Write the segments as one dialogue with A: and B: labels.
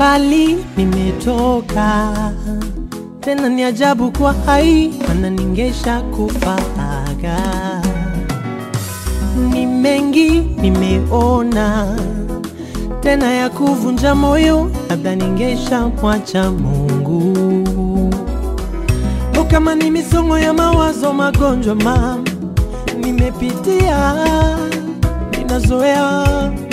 A: mbali nimetoka, tena ni ajabu kwa hai, mana ningesha kufaga. Ni mengi nimeona, tena ya kuvunja moyo, labda ningesha mwacha Mungu. O, kama ni misongo ya mawazo, magonjwa mama nimepitia, ninazoea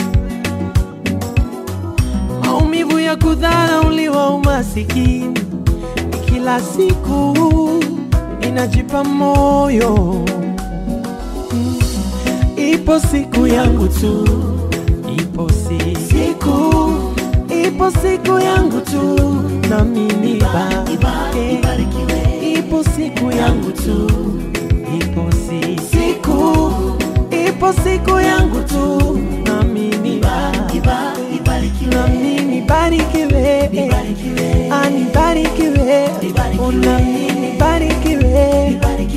A: maumivu ya kudharauliwa, umasikini ni kila siku, ninajipa moyo Mm. ipo siku yangu tu, ipo si- siku, ipo siku yangu tu, na mimi bake, ipo siku yangu tu, ipo si siku, ipo siku yangu tu, na mimi bake na mimi barikiwe, anibarikiwe, ona mimi barikiwe,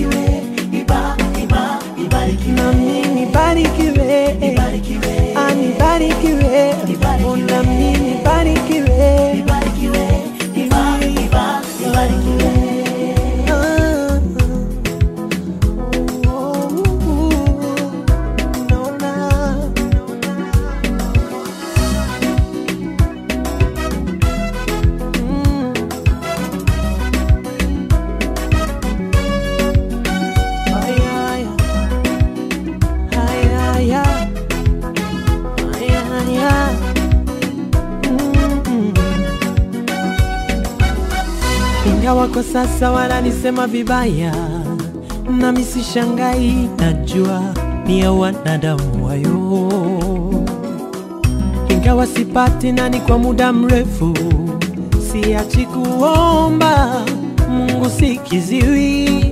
A: na mimi barikiwe, anibarikiwe, ona mimi barikiwe, Ah, oh, oh, oh, naona Mm. Ay, ay, ay, ay, ay. Ay, ay, ay. Mm. Ingawa kwa sasa wananisema vibaya, nami sishangai, najua ni ya wanadamu wayo ingawa sipati nani kwa muda mrefu, siachi kuomba Mungu sikiziwi,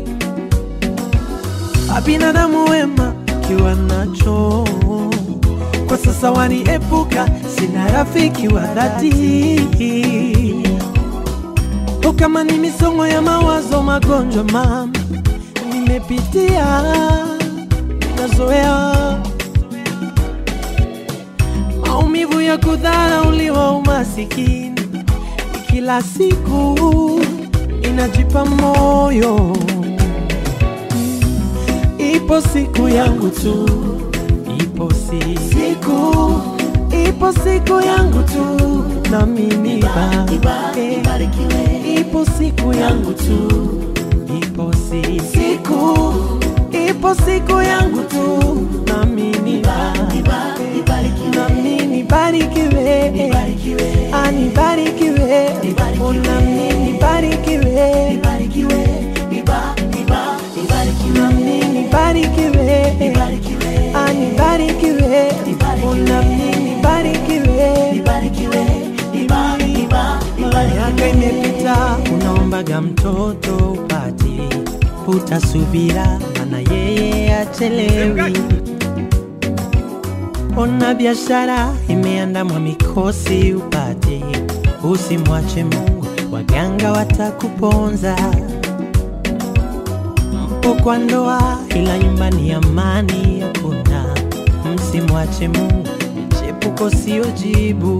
A: abinadamu wema kiwa nacho kwa sasa waniepuka, sina rafiki wa dhati. O, kama ni misongo ya mawazo, magonjwa mama nimepitia, nazoea maumivu ya kudharauliwa, umasikini ni kila siku, inajipa moyo. Ipo siku yangu tu, ipo si siku, ipo siku yangu tu, na mimi bake, ipo siku yangu tu, ipo si siku, ipo siku yangu tu, na mimi bake na mimi barikiwe, anibarikiwe, ona mimi barikiwe, na mimi barikiwe, anibarikiwe, ona mimi barikiwe. Miaka imepita, unaombaga mtoto upati, utasubira, mana yeye achelewi. Ona biashara imeandamwa mikosi upate, usimwache Mungu, waganga watakuponza. Mpo kwa ndoa, ila nyumbani amani hakuna. Msimwache Mungu, michepuko sio jibu.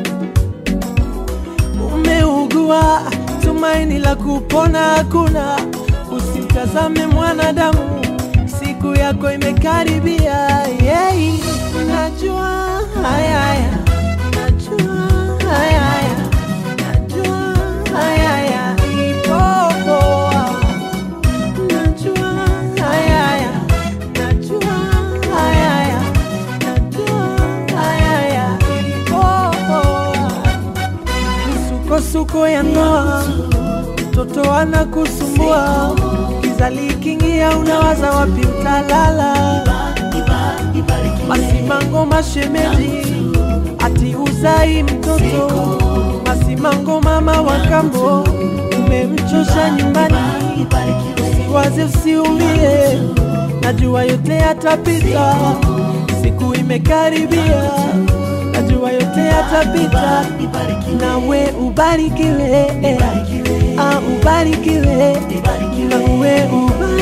A: Umeugua, tumaini la kupona hakuna. Usimtazame mwanadamu, siku yako imekaribia. Yeah. Najua haya haya, najua haya haya, najua haya haya, ipo poa. Najua haya haya, najua haya haya, najua haya haya, ipo poa. Misukosuko ya ndoa, mtoto anakusumbua, giza likiingia, unawaza wapi utalala. Masimango mashemeji, ati uzai mtoto. Masimango mama wa kambo, umemchosha nyumbani. Usiwaze, usiumie, najua yote yatapita, siku imekaribia, najua yote yatapita, nawe ubarikiwe, ah, ubarikiwe, nawe ubarikiwe.